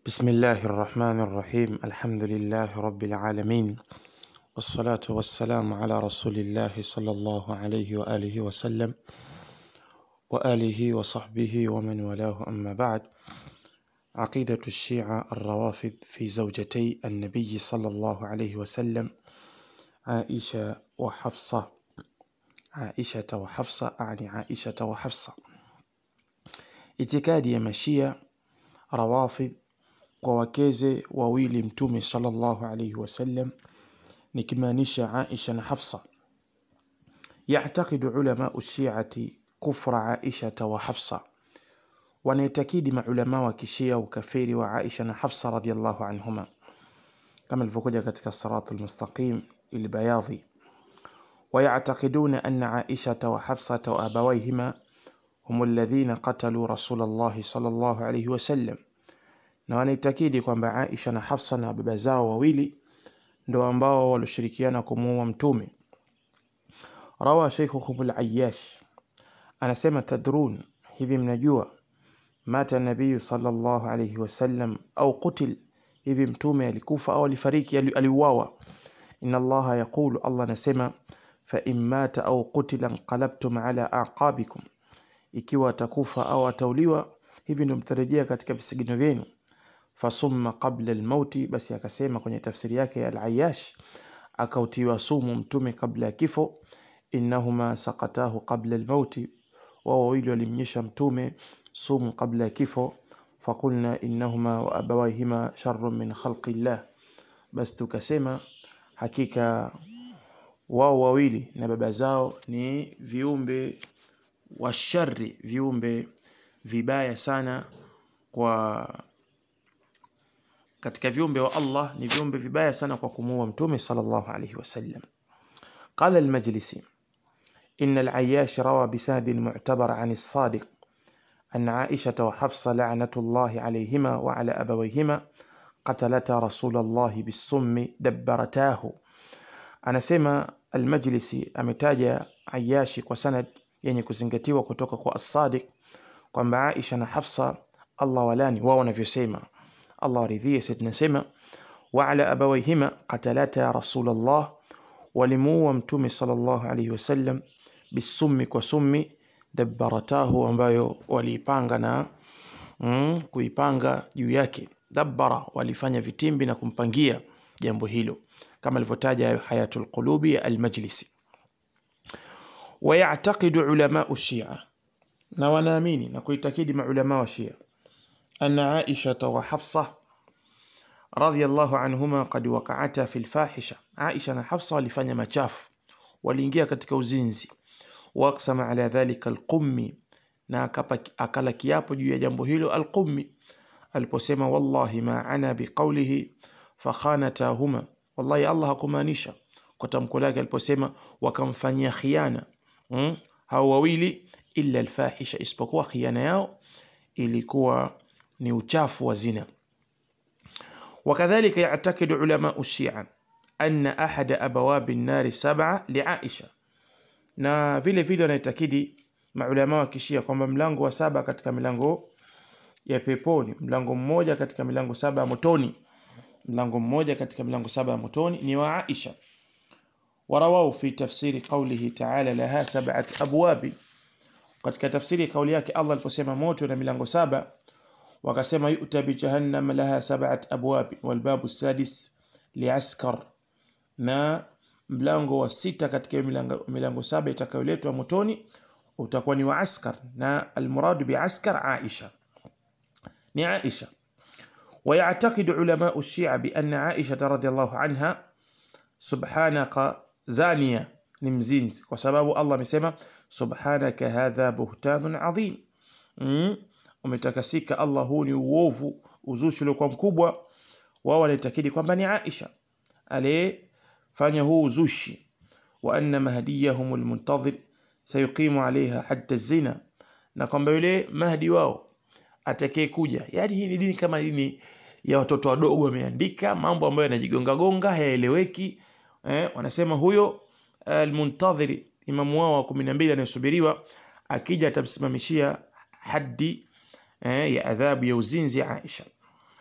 بسم الله الرحمن الرحيم الحمد لله رب العالمين والصلاة والسلام على رسول الله صلى الله عليه وآله وسلم وآله وصحبه ومن والاه أما بعد عقيدة الشيعة الروافض في زوجتي النبي صلى الله عليه وسلم عائشة وحفصة عائشة وحفصة أعني عائشة وحفصة itikadi ya mashia rawafidh kwa wakeze wawili mtume sallallahu alaihi wasallam nikimaanisha Aisha na Hafsa yactaqidu ulamau shiati kufra Aishata wa Hafsa wanaitakidi maulama wa kishia ukafiri wa Aisha na Hafsa radhiallahu anhuma kama ilivyokuja katika siratu lmustaqim ilbayadhi ويعتقدون أن عائشة وحفصة وأبويهما هم الذين قتلوا رسول الله صلى الله عليه وسلم na wanaitakidi kwamba Aisha na Hafsa na baba zao wawili ndo ambao walioshirikiana kumuua mtume rawa sheikhuhum al-Ayyash anasema tadrun hivi mnajua mata nabiyu sallallahu alayhi wasallam au qutil hivi mtume alikufa au alifariki aliuawa inna allaha yaqulu allah anasema fa in mata au qutila inqalabtum ala aqabikum ikiwa atakufa au atauliwa hivi ndio mtarejea katika visigino vyenu fasumma qabla almauti basi akasema kwenye tafsiri yake al-Ayyash akautiwa sumu mtume kabla ya kifo innahuma saqatahu qabla almauti wao wawili walimnyesha mtume sumu kabla ya kifo faqulna innahuma wa abawayhima sharrun min khalqi llah basi tukasema hakika wao wawili na baba zao ni viumbe wa shari viumbe vibaya sana kwa katika viumbe wa Allah ni viumbe vibaya sana kwa kumuua mtume sallallahu alayhi wasallam قال المجلسي إن العياش روى بسند معتبر عن الصادق أن عائشة وحفصة لعنة الله عليهما وعلى أبويهما قتلتا رسول الله بالسم دبرتاه أنا سمى المجلسي أمتاج عياشي وسند يعني kuzingatiwa kutoka kwa as-Sadiq kwamba Aisha na Hafsa Allah walani wao wanavyosema Allah waridhie sisi tunasema wa ala abawayhima qatalata rasulullah walimuua mtume sallallahu alayhi wasallam bisummi kwa summi dabbaratahu ambayo waliipanga na mm, kuipanga juu yake dabbara walifanya vitimbi na kumpangia jambo hilo kama alivyotaja hayatul qulubi ya al-majlisi ويعتقد علماء الشيعة na wanaamini na kuitakidi maulama wa Shia anna Aisha wa Hafsa radhiyallahu anhuma qad waqa'ata fil fahisha Aisha na Hafsa walifanya machafu waliingia katika uzinzi waqsama ala dhalika alqummi na akala kiapo juu ya jambo hilo alqummi aliposema wallahi ma ana biqawlihi fakhanatahuma wallahi Allah hakumaanisha kwa tamko lake aliposema wakamfanyia khiana mm? hao wawili illa alfahisha isipokuwa khiana yao ilikuwa ni uchafu wa zina وكذلك يعتقد علماء الشيعة أن أحد أبواب النار سبعة لعائشة na vile vile wanaitakidi maulama wa kishia kwamba mlango wa saba katika milango ya peponi mlango mmoja katika milango saba ya motoni mlango mmoja katika milango saba ya motoni ni wa Aisha warawau fi tafsiri qawlihi ta'ala laha sab'at abwab katika tafsiri kauli yake Allah aliposema moto na milango saba wakasema yu'ta bi jahannam laha sab'at abwab wal babu sadis liaskar na mlango wa sita katika milango, milango saba itakayoletwa motoni utakuwa ni wa askar na almuradu bi askar Aisha ni Aisha ويعتقد علماء الشيعة بأن عائشة رضي الله عنها سبحانك زانية نمزينز وسبب الله مسمى سبحانك هذا بهتان عظيم umetakasika Allah huu ni uovu uzushi uliokuwa mkubwa wao walitakidi kwamba ni Aisha aliyefanya huu uzushi wa anna mahdiyahum almuntadhir sayuqimu alaiha hadda zina na kwamba yule mahdi wao atakaye kuja yani hii ni dini kama dini ya watoto wadogo wameandika mambo ambayo yanajigonga gonga hayaeleweki eh, wanasema huyo almuntadhiri imamu wao wa 12 anayesubiriwa akija atamsimamishia haddi eh, ya adhabu ya uzinzi Aisha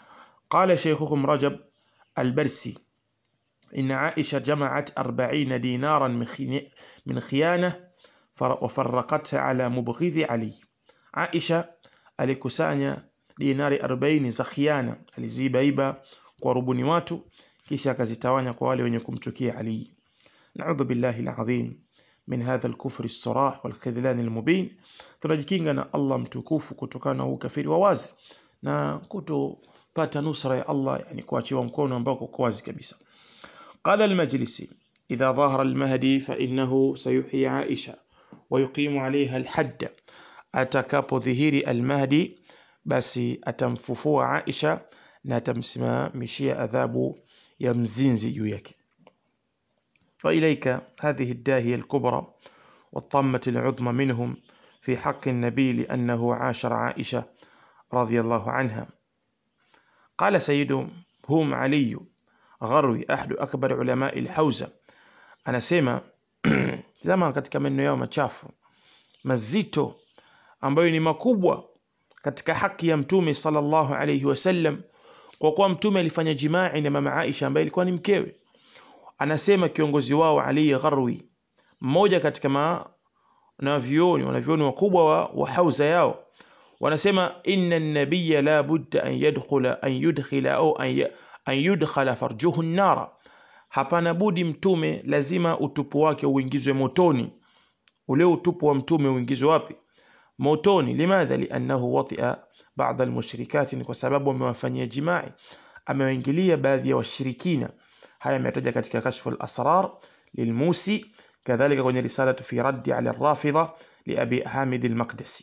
قال شيخكم رجب البرسي إن عائشة جمعت أربعين دينارا من خي- من خيانة فر- وفرقتها على مبغض علي عائشة alikusanya dinari 40 za khiana alizibaiba kwa rubuni watu kisha akazitawanya kwa wale wenye kumchukia Ali naudhu billahi alazim min hadha alkufri alsarah walkhidlan almubin tunajikinga na Allah mtukufu kutokana na ukafiri wa wazi na kutopata nusra ya Allah yani kuachiwa mkono ambao uko wazi kabisa قال المجلسي إذا ظهر المهدي فإنه سيحيي عائشة ويقيم عليها الحد atakapo dhihiri almahdi basi atamfufua Aisha na atamsimamishia adhabu ya mzinzi juu yake وإليك هذه الداهية الكبرى والطامة العظمى منهم في حق النبي لأنه عاشر عائشة رضي الله عنها قال سيدهم هم علي غروي أحد أكبر علماء الحوزة أنا سيما زمان katika maneno yao machafu mazito ambayo ni makubwa katika haki ya mtume sallallahu alayhi wasallam kwa kuwa mtume alifanya jimai na mama Aisha ambaye ilikuwa ni mkewe anasema kiongozi wao Ali Gharwi mmoja katika ma wanavyuoni wanavyuoni wakubwa wa, wa hauza yao wanasema inna nabiyya la budda an yadkhula an yudkhila au an, ya- an yudkhala farjuhu nara hapana budi mtume lazima utupu wake uingizwe motoni ule utupu wa mtume uingizwe wapi motoni limadha liannahu watia baadha almushrikati ni kwa sababu amewafanyia jimai amewaingilia baadhi ya washirikina haya ametaja katika kashfu al-asrar lilmusi kadhalika kwenye risalatu fi raddi ala rafidha liabi hamid al-maqdisi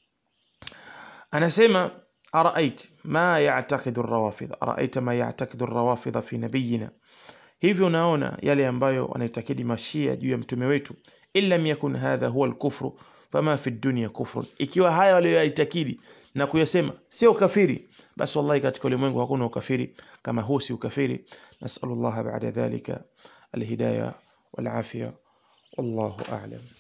anasema araait ma ya'taqidu ar-rawafidh araaita ma ya'taqidu ar-rawafidh fi nabiyina hivyo unaona yale ambayo wanaitakidi mashia juu ya mtume wetu in lam yakun hadha huwa al-kufru fama fi dunya kufrun ikiwa haya walioyaitakidi na kuyasema sio kafiri basi wallahi katika ulimwengu hakuna ukafiri kama huu si ukafiri nasallallahu ba'da dhalika alhidayah wal afia wallahu a'lam